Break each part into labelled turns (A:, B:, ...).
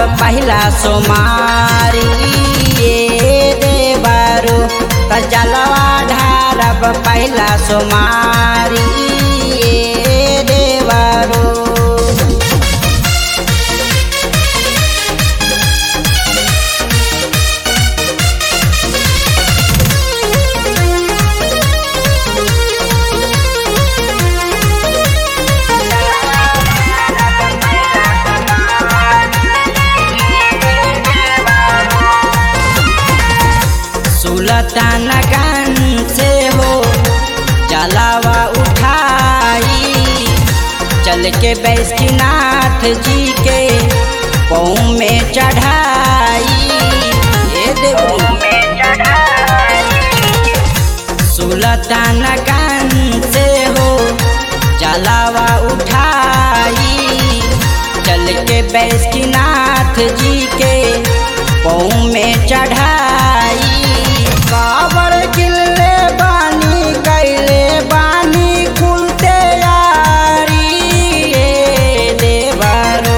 A: पहिला सोमारी ये देवरु त जलवा ढारब पहिला सोमारी ये देवरु सुलतान गन से हो जलावा उठाई चल के बैष्णनाथ जी के पौ में चढ़ाई ये देवू सुलतान गन से हो जलावा उठाई चल के बैष्णनाथ जी के पौ में चढ़ाई काबर किल्ले बानी कैले बानी खुलते यारी ये देवरो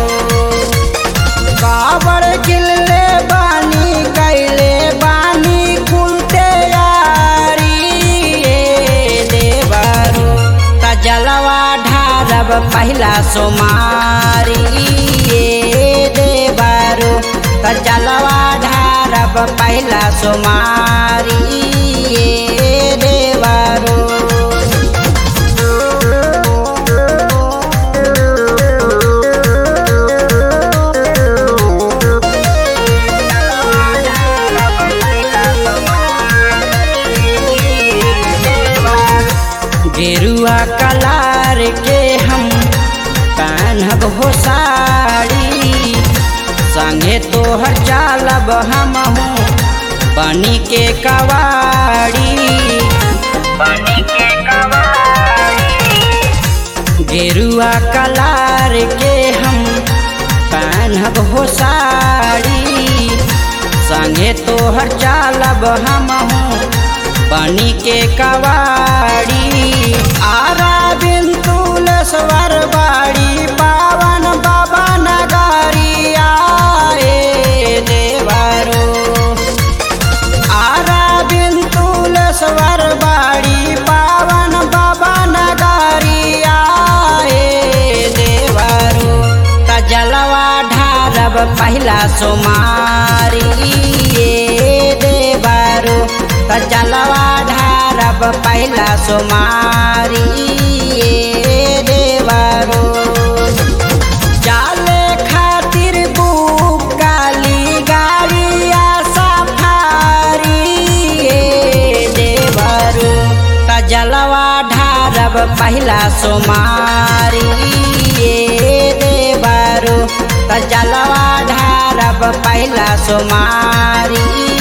A: काबर किल्ले बानी कैले बानी खुलते यारी ये देवरो त जलवा ढारब पहिला सोमारी ये देवरो त जलवा ढारब पहिला सोमारी ये देवरो गेरुआ कलार के हम कान्हब हो साड़ी संगे तोहर चालब हम बनी के कवाड़ी गेरुआ कलार के हम कान्हब हो साड़ी संगे तोहर चालब हम बनी के कवाड़ी आरा बिन तुलसवर बाड़ी पावन बाबा नगारी आए देवरो आरा बिन तुलसवर बाड़ी पावन बाबा नगारी आए देवरो त जलवा ढारब पहिला सोमारी ये देवरो त जलवा ढारब पहिला सोमारी ये देवरो जाले खातिर बुक काली गाड़िया सफारी ये देवरो त जलवा ढारब पहिला सोमारी ये देवरो त जलवा ढारब पहिला सोमारी